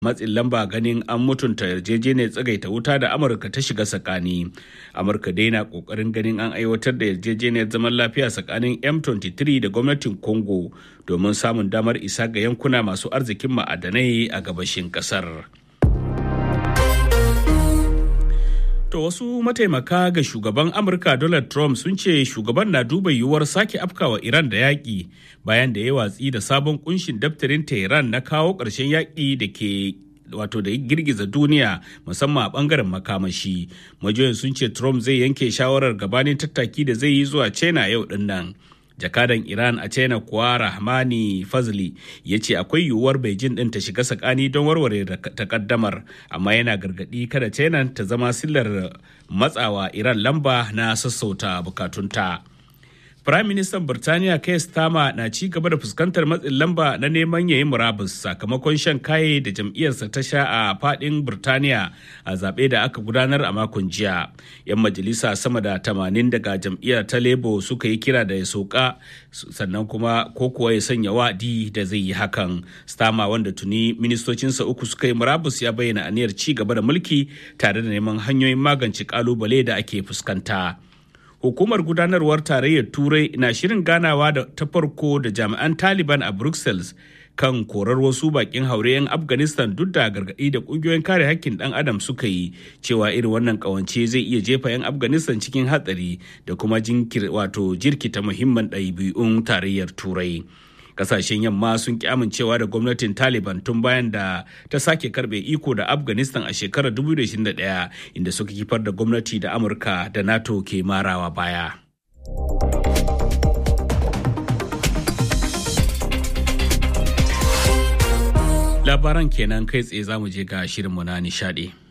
matsin lamba ganin an mutunta yarjejeniyar tsagaita wuta da amurka ta shiga tsakani amurka dai na kokarin ganin an aiwatar da yarjejeniyar zaman lafiya tsakanin m23 da gwamnatin congo domin samun damar isa ga yankuna masu arzikin ma'adanai a gabashin kasar To wasu mataimaka ga shugaban Amurka Donald Trump sun ce shugaban na duba yiwuwar sake afkawa Iran da yaƙi bayan da ya watsi da sabon kunshin daftarin Tehran na kawo ƙarshen yaƙi da ke wato da girgiza duniya musamman a bangaren makamashi. Majiyoyin sun ce Trump zai yanke shawarar gabanin tattaki da zai yi zuwa China yau din nan. jakadan iran a china kuwa rahmani fazli ya ce akwai yiwuwar beijing din ta shiga tsakani don warware takaddamar amma yana gargadi kada china ta zama sillar matsawa iran lamba na sassauta bukatunta Prime Minister Birtaniya Keir Starmer na ci gaba da fuskantar matsin lamba na neman yayi murabus sakamakon shan kaye da jam'iyyarsa ta sha a fadin Birtaniya a zaɓe da aka gudanar a makon jiya. 'Yan majalisa sama da tamanin daga jam'iyyar ta Labour suka yi kira da ya soka sannan kuma ko kuwa ya sanya wa'adi da zai yi hakan. Starmer wanda tuni ministocinsa uku suka yi murabus ya bayyana aniyar ci gaba da mulki tare da neman hanyoyin magance kalubale da ake fuskanta. hukumar gudanarwar tarayyar turai na shirin ganawa da ta farko da jami'an taliban a brussels kan korar wasu bakin haure 'yan afghanistan duk da gargaɗi da ƙungiyoyin kare hakkin ɗan adam suka yi cewa irin wannan ƙawance zai iya jefa 'yan afghanistan cikin hatsari da kuma jinkir wato jirkita muhimman ɗabi'un tarayyar turai kasashen yamma sun ki amincewa da gwamnatin taliban tun bayan da ta sake karbe iko da afghanistan a shekarar 2021 inda suka kifar da gwamnati da amurka da nato ke marawa baya labaran kenan kai tsaye za mu je ga shirinmu na nishadi